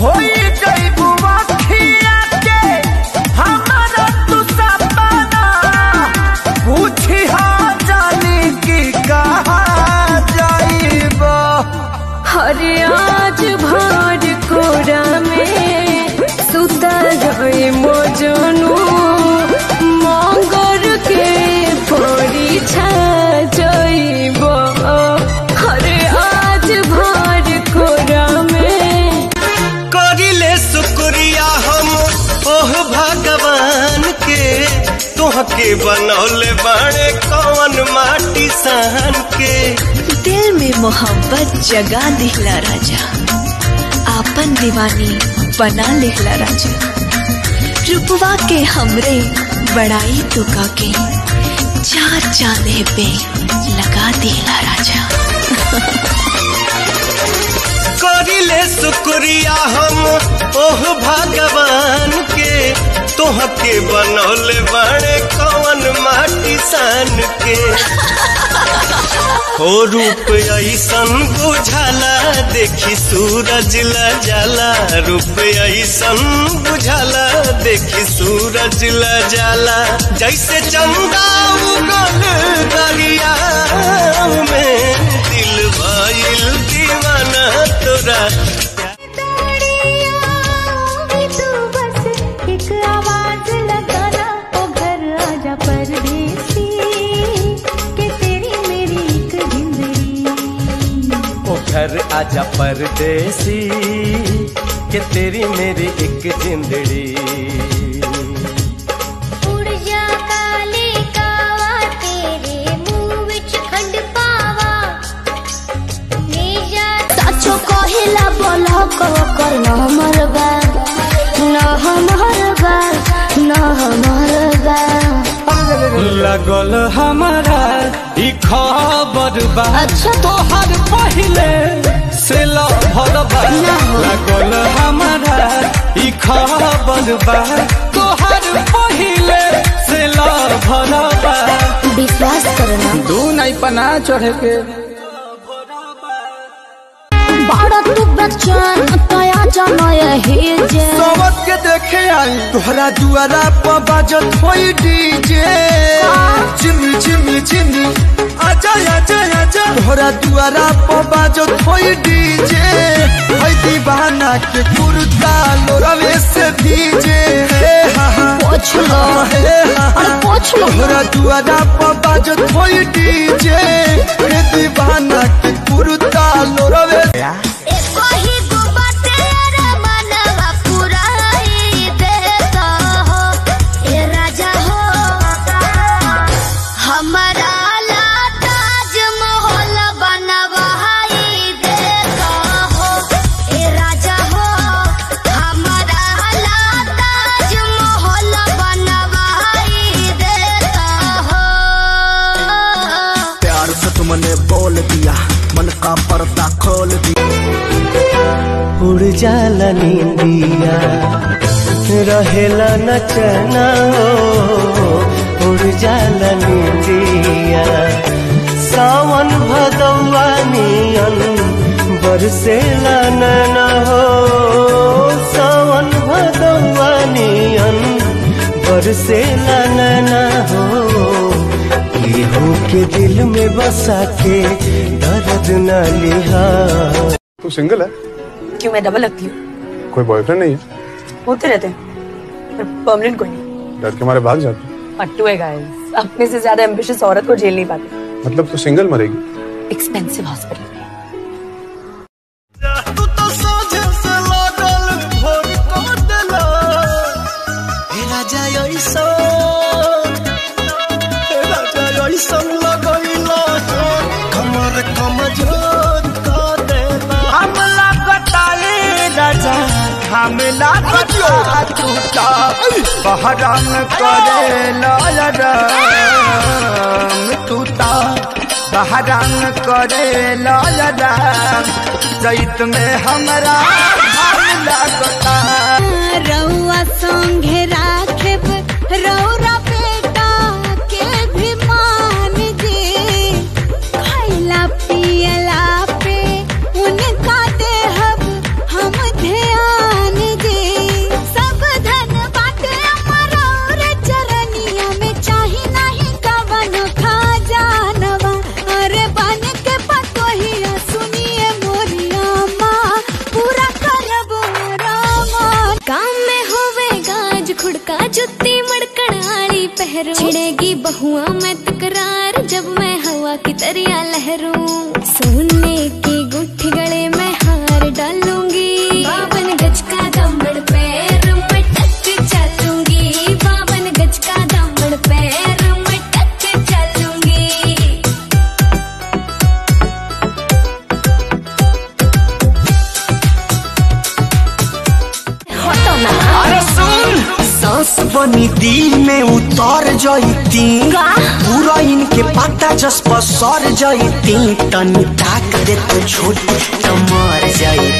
होई जइबू अखिया के हमारा तू सपना पूछी हा जानी की कहा जाइबो हरे आज भर कोरा में सुता गए मोजनू मगर के फोड़ी छा जइबो हरे आज भर कोरा में करिले शुक्रिया हम ओह भगवान के तोहके बनौले बाड़े कौन माटी सहन के दिल में मोहब्बत जगा दिहला राजा आपन दीवानी बना लिहला राजा रुपवा के हमरे बड़ाई तुका के चार चांदे पे लगा दिहला राजा करिले शुक्रिया हम ओह भगवान के तोहके बनौले बाड़े कौन माटी सान के हो रूप ऐसन बुझाला देखी सूरज ला जाला रूप ऐसन बुझाला देखी सूरज ला जाला जैसे चंदा उगल दरिया में दिल भइल दीवाना तोरा ओ घर आजा परदेसी कि तेरी मेरी एक जिंदड़ी सचो कहिला बोल कर न हमर बा न हमर बा न हमर बा लगल हमारा ई खबर बा अच्छा। तोहर पहिले से लभर बा लगल हमारा ई खबर बा तोहर पहिले से लभर बा विश्वास करना दू नहीं पना चढ़े के बड़ा तू बच्चन तया जाना यही जे सोवत के देखे आई तोहरा दुआरा पर बाजत होई डीजे चिमी चिमी चिमी आजा आजा आजा तोहरा दुआरा पर बाजत होई डीजे होई दीवाना के कुर्ता लोरवे से भीजे हे हा हा पोछ लो हे हा हा अरे पोछ लो तोहरा दुआरा पर बाजत होई डीजे हे दीवाना के कुर्ता लोरवे एको ही गो बाटे रे मनवा पुराई देता हो ए राजा हो हमारा ला ताजमहल बनवाई देता हो ए राजा हो हमारा ला ताजमहल बनवाई देता हो प्यार से तुमने बोल दिया मन का पर्दा खोल दिया उड़ जाला नींदिया रहेला नचना हो उड़ जाला नींदिया सावन भदौआ नियन बरसेला नैना हो सावन भदौआ नियन बरसेला नैना हो केहू के दिल में बसा के दर्द न लिहा तू सिंगल है क्यों मैं डबल लगती हूँ कोई बॉयफ्रेंड नहीं है होते रहते हैं पर परमानेंट कोई नहीं डर के मारे भाग जाते पट्टू है गाइस अपने से ज्यादा एम्बिशियस औरत को झेल नहीं पाते मतलब तू सिंगल मरेगी एक्सपेंसिव हॉस्पिटल में तू तो सोझे से लागल भोर को देला हे राजा ऐसा हे राजा ऐसा लगैला कमर कमजोर को देला हमला कटाले राजा हमला कटा टूटा बहराम करे लाल राम टूटा बहराम करे लाल राम चैत में हमरा हमला कटा रउआ संगे राखेब रौरा बेटा के भी मान जे खैला पियला पे उनका देहब हम ध्यान हुआ मैं तकरार जब मैं हवा की तरिया लहरूं सोने की गुठी गले में हार डालूंगी बावन गज का दमड़ पैर में टक चलूंगी बावन गज का दमड़ पैर में टक चलूंगी अरे सुन सांस बनी दिल में उतर जईती पूरा इनके पता जस पर सर जईती तनी ताक दे तो छोट तो मर जाई